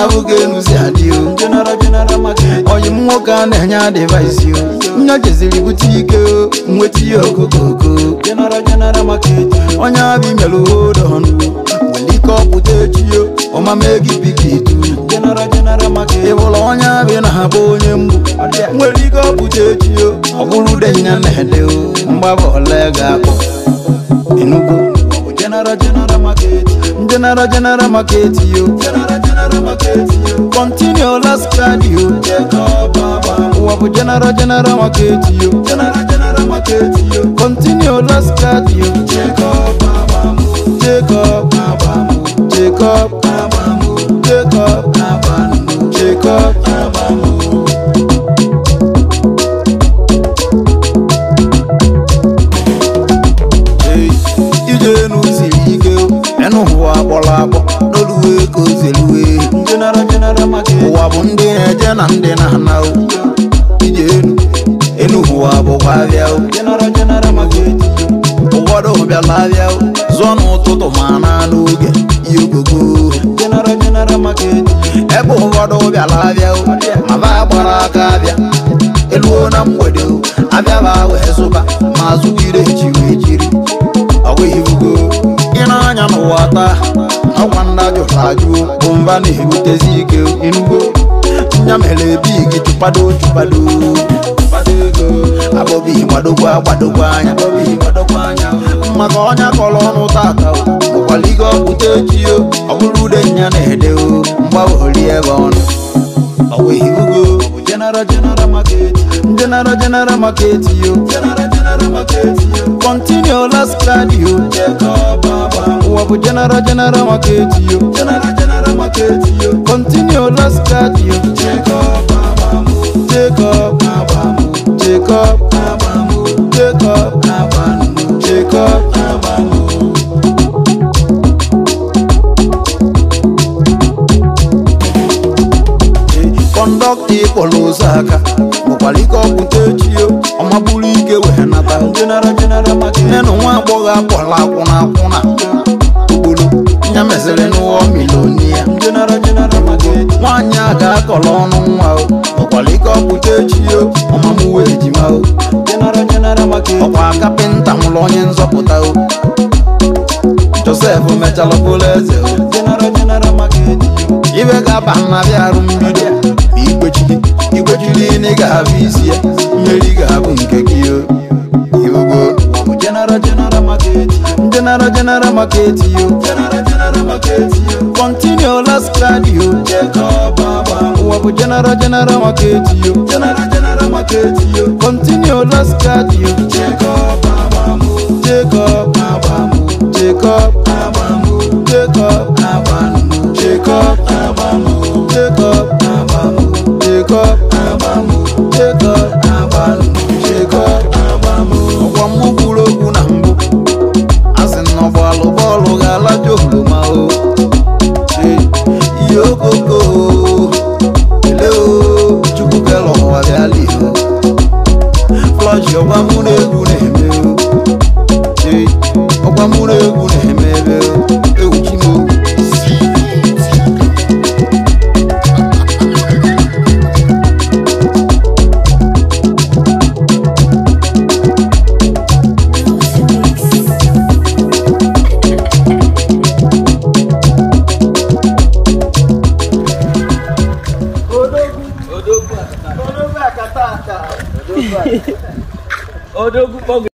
abụghị enuzi adị o general general market oyi m nwoke a na-enye adịvaịsị o nya jeziri bute ike o nweta ihe okokoko general general market onye abịa imelu hodon nwere ike ọpụta echi o ọmama gị pikitu general general market ịbụla onye abịa na-abụ onye mgbu nwere ike ọpụta echi o ọ bụrụ denya na-ede o mgbaba ole ga-akpọ enugo general general market general general market yo general general market continue last card yo Jacob Baba ụwa bụ general general market yo general general market yo continue last card yo Jacob Baba jacob Baba jacob Baba jacob Baba jacob Baba Hey, ije enu siri ike enu ụwa akpọrọ akpọ n'oluwe ka o zeluwe general general market ụwa bụ ndị na-eje na ndị na-ana o ije enu enu ụwa bụkwa abịa o general general market ụfọdụ bịala abịa o zụọ n'ụtụtụ ma na n'oge ihe ogogo general general market ebe ụfọdụ bịala abịa o ma ba gbara aka abịa eluo na mgbede o abịa ba wee zụba ma zụgide echiwe ejiri ọgwụibugo ị na-anya n'ụwa taa ọkwa ndị ajụrụ ajụ bụ mba na-ebutezi ike inugo nya mere bigi chụpado chụpado chụpado ego abọbi gbadogwa gbadogwa anya abọbi gbadogwa anya maka ọnya kọrọ ọnụ tata o ụkwaligo ọpụta echi o ọ bụrụ ude nya na-ede o mgbawori ebe ọnụ ọgwụibugo general general market general general market yo general general market yo continue last card yo Jacob Baba ụwa bụ general general market yo general general market yo continue last card yo Jacob Baba jacob Baba jacob Baba jacob Baba jacob Baba kọndọkta ịkpọrọ ozu aka bụkwara ike ọpụta echi o ọma bụrụ ike wee nata general general market nenu nwa agbọghọ akpọrọ akwụna akwụna okporo nya mesịrị n'ụwa milonia general general market nwaanyị a ga-akọrọ ọnụ nwa o bụkwara ike ọpụta echi o ọmamụwa ejima o general general market ọkwa kapịnta nwụrụ onye nzọpụta o josef mechala bụrụ eze o general general market ibe ga-aba nna bịa arụ mbido ma igwechiri igwechiri na ị ga-abụ isi ya mmeri ga-abụ nke gị o ibugo general general market general general market yo general general market yo continue last card yo Jacob Baba ụwa bụ general general market yo general general market yo continue last card yo Jacob Baba jacob Baba jacob Baba jacob Baba jacob Baba jacob Baba jacob Baba jacob jacob ọkwa mụ kwuru okwu na mbụ a sị na ọgbalụ bọọlụ ga-alaja oroma o Ee, ihe okoko ele o chukwu kere ụwa bịala o flọshi ọgwa mụ na egwu na-eme o Ee, ọgwa mụ na egwu na-eme ebe o ewu chimo Odogwu akata aka. Odogwu akata. Odogwu